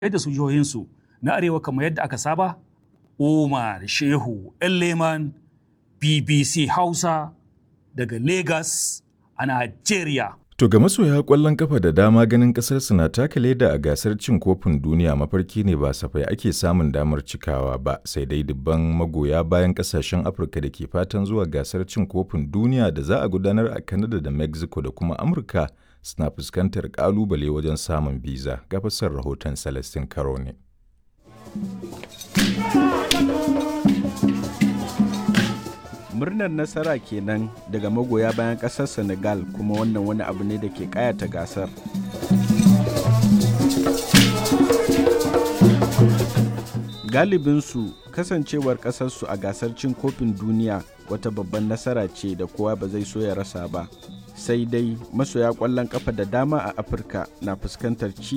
yadda su jihohinsu na arewa kamar yadda aka saba Umar Shehu Leman BBC Hausa daga Lagos a Najeriya. To ga masoya ƙwallon kafa da dama ganin ƙasarsu na taka leda a gasar cin kofin duniya mafarki ne ba safai ake samun damar cikawa ba sai dai dubban magoya bayan ƙasashen Afirka da ke fatan zuwa gasar cin kofin duniya da za a gudanar a Canada da Mexico da kuma Amurka suna fuskantar ƙalubale wajen samun biza ga fasar rahoton Celestin Karo ne. murnar nasara kenan daga magoya bayan ƙasar senegal kuma wannan wani abu ne da ke kayata gasar galibinsu kasancewar ƙasarsu a gasar cin kofin duniya wata babban nasara ce da kowa ba zai so ya rasa ba sai dai masoya ƙwallon ƙafa da dama a afirka na fuskantar ci